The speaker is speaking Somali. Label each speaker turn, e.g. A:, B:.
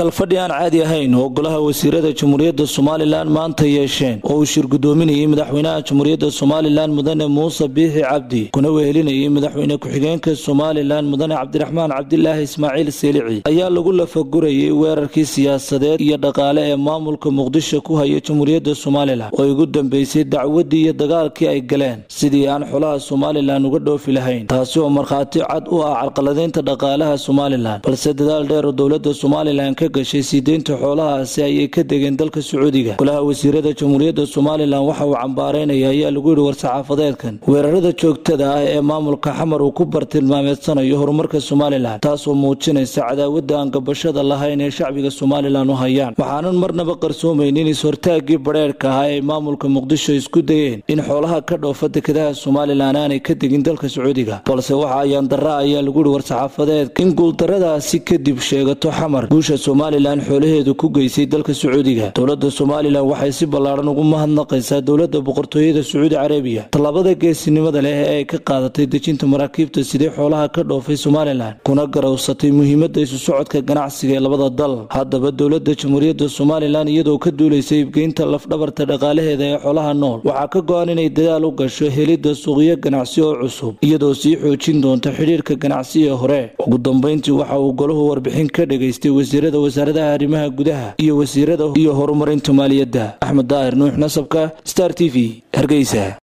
A: kalfadhi aan caadi ahayn oo golaha wasiirada jamhuuriyadda somalilan maanta yeesheen oo uu shir gudoominayay madaxweynaha jamhuuriyadda somalilan mudane muuse biixi cabdi kuna wehelinayay madaxweyne ku-xigeenka somalilan mudane cabdiraxmaan cabdilaahi ismaaciil seelici ayaa lagu lafagurayay weerarkii siyaasadeed iyo dhaqaale ee maamulka muqdisho ku haya jamhuuriyadda somalilan oo ugu dambeysay dacwaddii iyo dagaalkii ay galeen sidii aan xolaha somalilan uga dhoofi lahayn taasi oo markhaati cad u ah carqaladeynta dhaqaalaha somalilan balse dadaal dheer oo dowladda somalilan ka gashay sii deynta xoolahaasi ayay ka degeen dalka sacuudiga golaha wasiirada jamhuuriyadda somalilan waxa uu cambaaraynaya ayaa lagu yidhi war-saxaafadeedkan weerarada joogtada ah ee maamulka xamar uu ku bartilmaameedsanayo horumarka somalilan taasoo muujinaysa cadaawadda aan gabashada lahayn ee shacbiga somalilan u hayaan waxaanan marnaba qarsoomaynin is-hortaaggii badheerhka ahaa ay maamulka muqdisho isku dayeen in xoolaha ka dhoofa dekedaha somalilan aanay ka degin dalka sacuudiga balse waxa ayaan darra ayaa lagu yidhi war-saxaafadeedka in guuldaradaasi kadib sheegato xamar guusha somalilan xoolaheedu ku geysay dalka sacuudiga dowladda somalilan waxay si ballaaran ugu mahadnaqaysaa dowladda boqortooyada sacuudi carabiya tallaabada geesinimada leh ee ay ka qaadatay dejinta maraakiibta sidee xoolaha ka dhoofay somalilan kuna garowsatay muhiimadda isu socodka ganacsiga ee labada dal haddaba dowladda jamhuuriyadda somalilan iyadoo ka duulaysa ibgeynta lafdhabarta dhaqaalaheeda ee xoolaha nool waxaa ka go-an inay dadaal u gasho helidda suuqyo ganacsi oo cusub iyadoo sii xoojin doonta xidhiirka ganacsi ee hore ugu dambeyntii waxa uu golahu warbixin ka dhagaystay wasiirada wasaaradaha arrimaha gudaha iyo wasiirada iyo horumarinta maaliyadda axmed daahir nuux nasabka star t v hargeysa